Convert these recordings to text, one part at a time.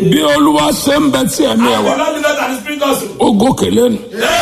bí olúwa ṣe ń bẹ tí ẹ̀mí ẹ̀ And wá the Lord will not and spirit also. ó gòkè lẹ́nu.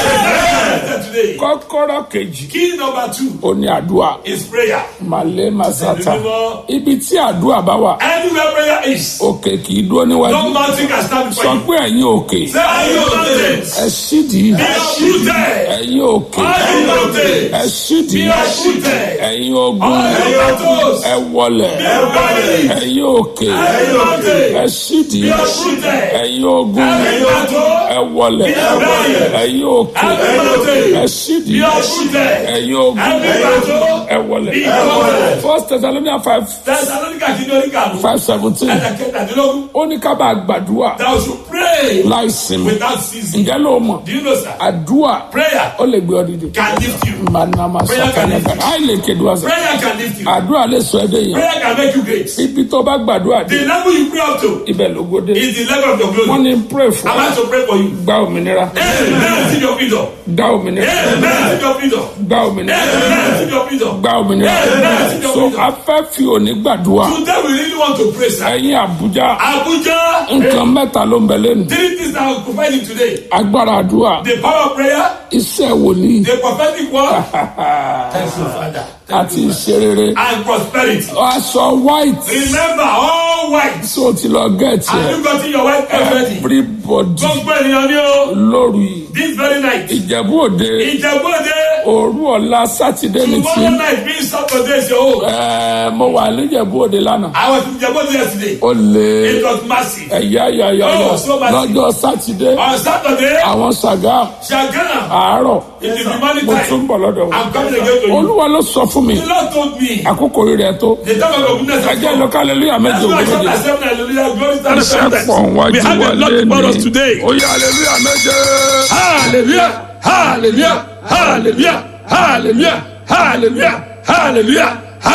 Amen. Today. kọ́kọ́rọ́ kejì Key number two ó ní àdúrà is prayer. màlẹ́ màsátà Mímọ́. ibi tí àdúrà bá wà Anywhere prayer is, òkè kì í dúró no níwájú mountain can stand sọ before you. pé ẹ̀yin òkè Say, are you mountains? ẹ sídìí Be uprooted. ẹ̀yin òkè Are you mountains? ẹ sídìí Be uprooted. ẹ̀yin ogun Are you mountains? ẹ wọlẹ̀ Be uprooted. ẹ̀yin òkè Are you mountains? ẹ sídìí Be uprooted. ẹ̀yin ogun Are you mountains? ẹ wọlẹ̀ ẹ̀yin òkè Are you mountains? ẹ sídìí Be uprooted. ẹ̀yin ogun Are you mountains? ẹ wọlẹ̀ Be uprooted. first Thessalonians five Thessalonica kìíní oníkàlù. five seventeen Ẹ̀dà kẹtàdínlógún. ó ní ká bá gbàdúrà Thou should pray láì sinmi without ceasing. ǹjẹ́ ló mọ̀ Do you know, sir? àdúrà Prayer ó lè gbé ọ dìde can lift you. manama sọkànlẹkàn àì lè kéde wá sọ Prayer can lift you. àdúrà lè sọ ẹdẹ yẹn Prayer can make you great. ibi tó bá gbàdúrà The dé level you pray up to ibẹ̀ ló gbódé is the level of your wọ́n glory. ní pray fún I'm wa about to pray for you. gba òmìnira Amen. Receive your freedom. gba òmìnira Amen. Receive your freedom. gba òmìnira Amen. Receive your freedom. gba òmìnira Amen. so a fẹ́ fi òní gbàdúrà Today we really want to pray, sir. ẹ̀yin àbújá Abuja. nǹkan mẹ́ta ló ń bẹ lẹ́nu Three things that I'm providing today. agbára àdúrà The power of prayer, iṣẹ́ wòlíì the prophetic word, thank you, Father, àti ìṣerere and prosperity. aṣọ white Remember, all white. tó ti lọ gẹ̀ẹ́tì Have ẹ̀ you gotten your white already? everybody Gbogbo ènìyàn ni o. lóru yìí This very night. ìjẹ̀bú òde Ìjẹ̀bú-Òde. òru ọ̀la sátidé ní tí Tomorrow night being Saturday is your own. ẹ̀, mo wà níjẹ̀bú òde lánàá I was in Ìjẹ̀bú-Òde yesterday. ó lè It was massive. ẹ̀yà yàyà Oh, so massive. lọ́jọ́ sátidé On Saturday, àwọn sàgá Shagana, àárọ̀ it is the morning mo tún time. bọ̀ lọ́dọ̀ wọn I'm coming again to you. olúwa ló sọ fún mi The Lord told me, àkókò rẹ̀ tó the time of your goodness has ẹjẹ́ come. lọ kálẹ̀ lóyà méje That's why I shout ògbómọdé at seven, hallelujah, glory to the iṣẹ́ Father. pọ̀ We wájú have wa a lot for us lẹ́nu today. ó yà aleluya méje. Hallelujah, hallelujah, hallelujah, hallelujah, hallelujah, hallelujah,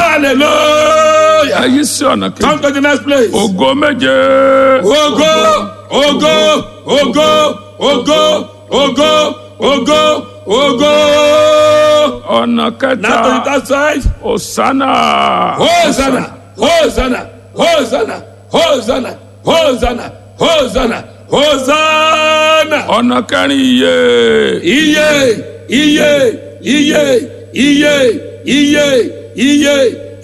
hallelujah. èyí sí ọ̀nà kejì Come to the next place. ògo méje. Ògo, ògo, ògo, ògo, ògo, ògo, ògo. ọ̀nà Now to the kẹta third side. osana. Hosanna, Hosanna, Hosanna, Hosanna, Hosanna, Hosanna, Hosanna. ọ̀nà kẹrin iye. Iye, iye, iye, iye, iye, iye,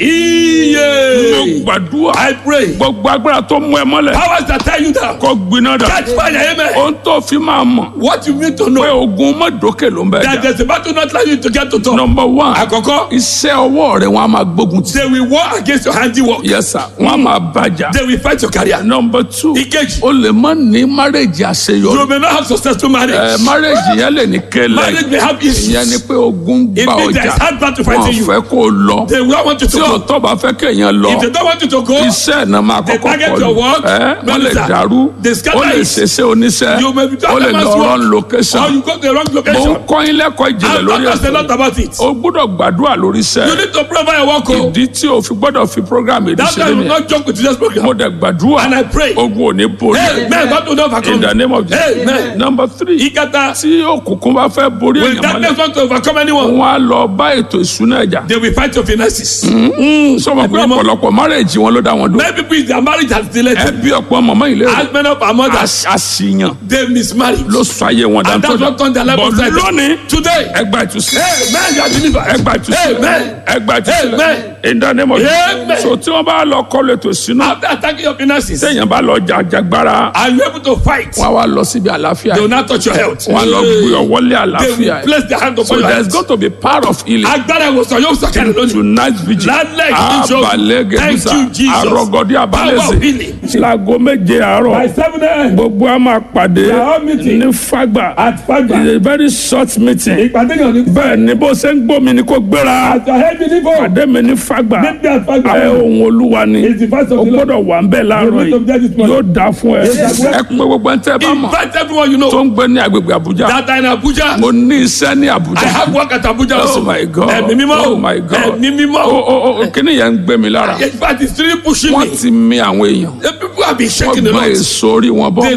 mo iye. gbàdúrà. I pray. gbogbo agbára tó mú ẹ mọ́lẹ̀. Powers that tie you down. kó gbiná dà. Catch fire, amen. ohun tó fi máa mọ̀. What you need to pé know. ogun mọ́dókè ló ń bẹ That jà. there's a battle not allow you to get to top. number one. Àkọ́kọ́, iṣẹ́ ọwọ́ rẹ̀ wọ́n á máa gbógun tì. they will war against your handiwork. yes sir wọ́n á máa bàjá. They will fight your career. number two. Ìkejì, o lè má ní márèjì you àṣeyọrí. may not have successful marriage. ẹ márèjì yẹn lè ní kélé. Marriage may have issues. ìyẹn ni pé ogun It gba means ọjà. there's hard battle wọn fighting you. fẹ́ kó o lọ. They will want you to tí go. ọ̀tọ̀ bá fẹ́ kéèyàn lọ. If they don't want you to go, iṣẹ́ náà máa They kọ́kọ́ target kọlu your work, ẹ wọ́n lè minister. dàrú They scatter ó lè it. ṣeṣe oníṣẹ́ you may be ó lè lọ man's run work, location or you go to the wrong mo ń location. kọ́ yín lẹ́kọ̀ọ́ ìjìnlẹ̀ And lórí talk a lot ẹ̀sìn about it. o gbọ́dọ̀ gbàdúrà lórí You iṣẹ́ need to pray for your work. oh. ìdí tí o fi gbọ́dọ̀ fi program èdè That's ṣe why you nìyẹn will not joke with today's mo program. dẹ̀ gbàdúrà And I pray. ogun ò ní borí Amen. God will not overcome. in the name of Jesus Amen. number three Ìkẹta, tí òkùnkùn bá fẹ́ borí when èèyàn darkness mọ́lẹ̀ want to overcome anyone, wọn á lọ bá ètò ìṣúná ẹ̀jà they will fight your finances. sọmọ pé Ẹgbẹ́ ọmọ- ọ̀pọ̀lọpọ̀ márèèjì wọn ló dá wọn dúró Many people in their marriage has delayed. ẹbí ọ̀pọ̀ mọ̀mọ́ ìlérò As many of our mothers, àṣìyàn they mismarried. ló sọ ayé wọn And that's what turned their life bọ̀ upside down. lónìí Today, ẹgbà ìtúsílẹ̀ Amen. You are delivered. ẹgbà ìtúsílẹ̀ Amen. ẹgbà ìtúsílẹ̀ Amen. ìdánimọ̀ Amen. so tí wọ́n bá lọ kọ́lu ètò ìṣúná After attacking your finances, téèyàn bá lọ jàjàgbára are you able to fight? wọ́n á wá lọ síbi àlàáfíà They will not touch your health. wọ́n á lọ gbé ọwọ́ lé They àlàáfíà will place their hand so upon your there is health. going to be part of healing Agbára ìwòsàn yóò sọ̀kalẹ̀ lónìí. tonight vigil Lálẹ́ ìjọ. abalẹ̀ gẹ̀dúsà Thank you, Jesus. àrọ́gọ́dí Power of abalẹ̀sẹ̀ healing. láago méje àárọ̀ seven a.m. gbogbo a máa pàdé all meeting. ní fagba At Fagba. it's a very short meeting Ìpàdé yàn ní. bẹ́ẹ̀ ni bó ṣe ń gbómi ni kò gbéra Àtọ̀ ẹ̀mí níbò. pàdé mi ní fagba Níbi àfàgbà. ẹ ohun olúwa ni It's the first of o the Lord. gbọ́dọ̀ wà ń bẹ̀ láàárọ̀ You need to be there this yìí morning. yóò dáa fún ẹ Yes, sir. ẹ pé gbogbo ẹni tẹ́ ẹ bá mọ̀ Invite everyone you tó know. ń gbé ní agbègbè Àbújá That are in Abuja. mo ní iṣẹ́ ní I Àbújá have work at Abuja oh also. my god Ẹ̀mí mímọ́. oh my god Ẹ̀mí mímọ́. o o o kíni yẹn ń gbé mi lára In fact, it's really pushing wọ́n me. ti mi àwọn èèyàn The people have been wọ́n shaking a gbọ́ lot. èso orí wọn bọ́ They took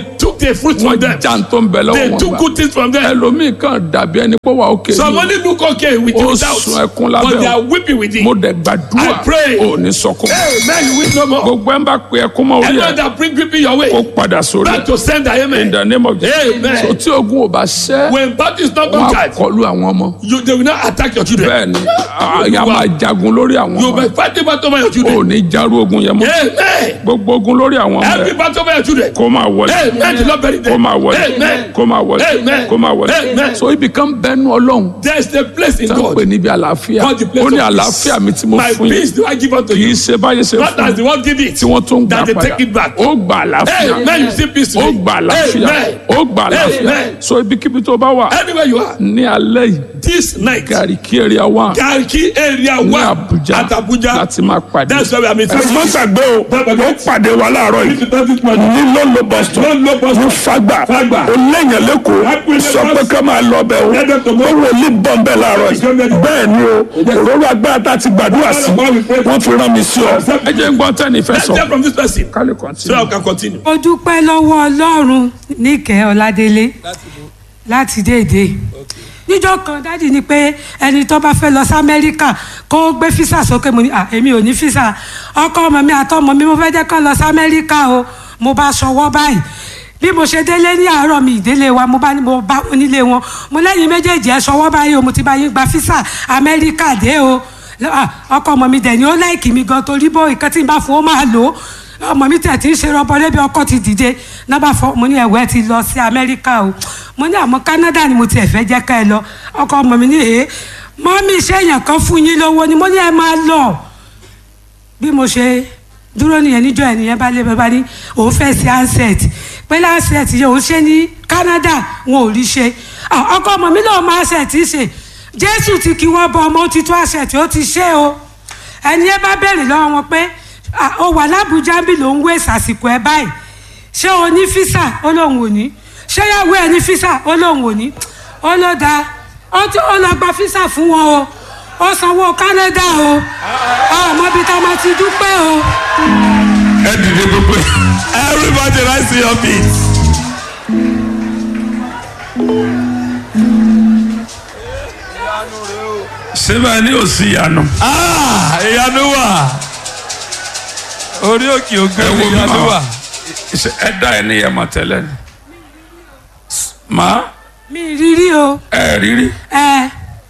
the fruit from wọ́n them. já ń tó ń bẹ lọ́wọ́ They wọn took gbà good things from them. ẹlòmíì kan dàbí ẹni pé wà ókè Some ní only look okay with Ó without, sun ẹkún lábẹ́ but they o. are weeping with it. mo dẹ̀ gbàdúrà I pray. ò ní sọkún Amen. You weep no more. gbogbo ẹ̀ ń bá pe ẹkún mọ́ orí Anyone ẹ̀ that bring people your way, kó padà sórí try ẹ̀ to send the in amen. the name of Jesus Amen. so tí ogun ò bá ṣẹ́ When battle is not wọ́n á conquered, kọlu àwọn ọmọ you they will not attack your children. bẹ́ẹ̀ ni àyà máa jagun lórí àwọn You ọmọ will fight the battle over your ò children. ní járú ogun yẹn mọ́ Amen. gbogbo ogun lórí àwọn ọmọ Every ẹ̀ battle over your children. kó máa wọlé Amen. The Lord bury kó them. máa wọlé Amen. kó máa wọlé Amen. kó máa wọlé Amen. so ibi kan bẹ́nu ọlọ́run There is a place in tó ń pè God. níbi àlàáfíà God the place ó ní of àlàáfíà mi tí mo My fún yín peace do I give unto kì í you. ṣe báyé ṣe Not fún as the one give it. tí wọ́n tún gbà That they padà take it back. ó gbà àlàáfíà Amen. You see peace ó today. gbà àlàáfíà Amen. ó gbà àlàáfíà Amen. so ibikíbi tó bá wà Anywhere you are, ní alẹ́ yìí this night, gàrí kí area wà Garki area ní one Àbújá at Abuja. láti máa pàdé. That's where we are meeting. ẹ má gbàgbé o ó pàdé wa láàárọ̀ yìí ní lọ́lọ́ boston ní fagbà ó léèyàn lẹ́kọ̀ọ́ sọ pé ká máa lọ bẹ̀ o ó wòlíì bọ̀ bẹ́ẹ̀ láàárọ̀ yìí bẹ́ẹ̀ ni o òróró agbára tá a ti gbàdúrà sí wọ́n fi rán mi sí ọ. ẹ jẹ́ ń gbọ́ tẹ́ni fẹ́ Let's sọ. hear from this person kálí so I can continue. mo dúpẹ́ lọ́wọ́ ọlọ́run níkẹ́ ọ̀làdélé láti déédé níjọ́ kan dádì ni pé ẹni tó bá fẹ́ lọ sí amẹ́ríkà kó gbé físà sókè mo ní à èmi ò ní físà ọkọ ọmọ mi àtọmọ mi mo fẹ́ jẹ́ kán lọ sí amẹ́ríkà o mo bá ṣọwọ́ báyìí bí mo ṣe délé ní àárọ̀ mi ìdílé wa mo bá ní mo bá wọn nílé wọn mo lẹ́yìn méjèèjì ẹ ṣọwọ́ báyìí o mo ti bá yín gba físà amẹ́ríkà dé o Ah, ọkọ ọmọ mi dẹ̀ ni ó láìkì mi gan torí bó nǹkan tí n bá fún ó máa lò ó ọmọ mi tẹ̀ tí ń ṣe rọbọ lébi ọkọ ti dìde náà bá fọ mo ní ẹ̀wẹ́ ti lọ sí amẹ́ríkà o mo ní àmọ́ Canada ni mo tiẹ̀ fẹ́ jẹ́ ká ẹ lọ ọkọ ọmọ mi ní èé mọ́mí iṣẹ́ èèyàn kan fún yín lówó ni mo ní ẹ máa lọ bí mo ṣe dúró nìyẹn níjọ́ ẹ̀ nìyẹn bá lé bàbá ní òun fẹ́ sí handset pé handset yẹn òun ṣe ní Canada wọn ò rí ṣe Ah, ọkọ ọmọ mi lòun máa ṣe tí ṣe Jésù ti kí wọ́n bọ ọmọ ó ti tó àṣẹ tí ó ti ṣe o ẹni ẹ bá bẹ̀rẹ̀ lọ́wọ́ wọn pé "Ah, ó wà lábújá bí lòun wé sàsìkò ẹ báyìí ṣé o ní físà ó lóun ò ní ṣé yàwó ẹ ní físà ó lóun ò ní ó ló dáa ó ti ó lọ gba físà fún wọn o ó sanwó Canada o ọmọ bíi tá a máa ti dúpẹ́ o. ẹ dìde gbogbo Everybody rise to your feet. síbẹ̀ ní òsì ìyanu. Ah, ìyanu wà. Orí òkè ògo ẹ wo bí ìyanu màá wà. ṣe ẹ dá ẹ ní ẹmọ tẹ́lẹ̀ ni. màá mi rírí o ẹ rírí. ẹ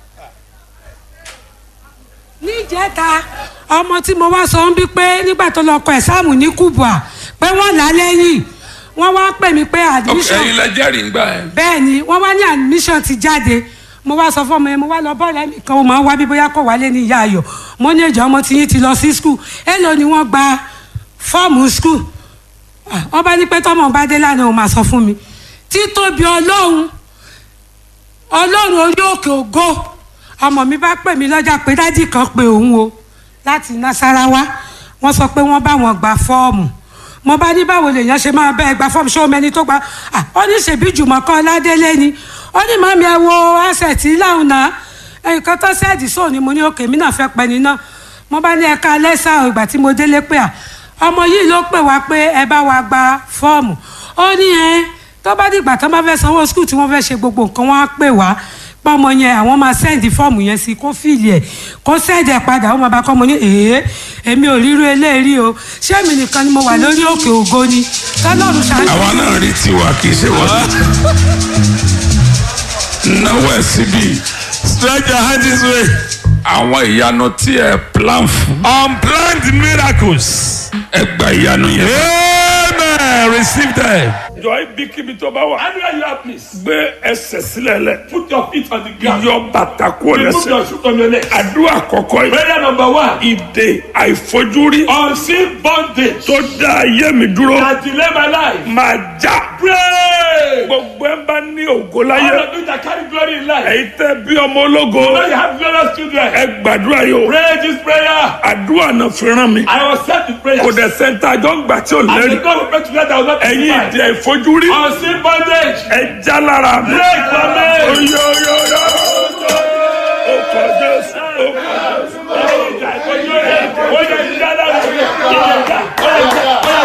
níjẹta ọmọ tí mo wá sọ ń bí pé nígbà tó lọ kọ ẹ̀sáàmù ní Kubwa pé wọ́n là á lẹ́yìn wọ́n wá pè mí pé admission ẹyin lẹ jẹ́rìí ń gbà ẹ. bẹ́ẹ̀ ni wọ́n wá ní admission ti jáde mo wá sọ fún ọmọ yẹn mo wá lọ bọ́ọ̀lù ẹ̀mí kan mo máa ń wá bí bóyá kò wálé ní ìyá ayọ̀ mo ní ìjọ ọmọ tí yín ti lọ sí skul èèlò ni wọ́n gba fọ́ọ̀mù skul wọ́n bá ní pé tọ́mọ bá dé lánàá òun máa sọ fún mi títóbi ọlọ́run ọlọ́run orí òkè ògo ọmọ mi bá pè mí lọ́jà pé dádì kan pé òun o láti Nasarawa wọ́n sọ pé wọ́n bá wọn gba fọ́ọ̀mù mo bá ní báwo lèèyàn ṣe máa bẹ́ẹ̀ gba fọ́ọ̀mù ṣé o mẹni tó gba ah, ó ní ṣèbí Jùmọ̀kọ́ Ládélé ni ó ní màmí ẹ wo asẹ̀tì láwùn náà nǹkan tó sẹ́ẹ̀dì sóò ni mo ní òkè mi náà fẹ́ pẹ́ ni náà mo bá ní ẹ̀ka lẹ́sà ìgbà tí mo délé pé à ọmọ yìí ló pè wá pé ẹ bá wa gba fọ́ọ̀mù ó ní ẹ tó bá dìgbà tó bá fẹ́ sanwó skul tí wọ́n fẹ́ ṣe gbogbo nǹkan wọ́n á pè wá pọ́mọ yẹn àwọn máa sẹ́ǹdì fọ́ọ̀mù yẹn sí kó fìlì ẹ̀ kó sẹ́ǹdì ẹ̀ padà ó máa bá kọ́ mo ní èé èmi ò ríru eléèrí o ṣé èmi nìkan ni mo wà lórí òkè ògo ni tọ́lọ́run ṣáájú. àwa náà rí tiwa kì í ṣe wọ́n. náwó ẹ̀ síbi Stretch your hand this way. àwọn ìyanu tí ẹ plan fún Unplanned miracles. ẹ gba ìyanu yẹn. Amen. Receive them. jọ ibikíbi tó bá wà. Anywhere you are, please. gbé ẹsẹ̀ sílẹ̀ lẹ̀. Put your feet on the ground. yọ bàtà kúrò Remove lẹ́sẹ̀. your shoe from your leg. àdúrà kọ̀kọ́ yìí. Prayer number one. ìdè àìfojúrí Unseen bondage tó dá ayé mi dúró that delay my life. máa já. Pray. gbogbo ẹ bá ní ògo All láyé. of you that carry glory in life. èyí tẹ́ bí ọmọ ológo. Now you have glorious children. ẹ gbàdúrà yìí o. Pray this prayer. àdúrà náà fi rán mi. I was sent to prayer. kò dẹ̀ sẹ́ńtà jọ ń gbà tí ò And the lẹ́rìí. God will pray together. I will not ẹ̀yin ìdè testify. àìfojúrí. Unseen bondage. ẹ já lára mi. Break from me. Oyoyoyo. Ó kọ Jésù. Ó kọ Jésù. Ó yẹ ìjà, ó yẹ ìjà lára mi. Ó yẹ ìjà, ó yẹ ìjà, ó yẹ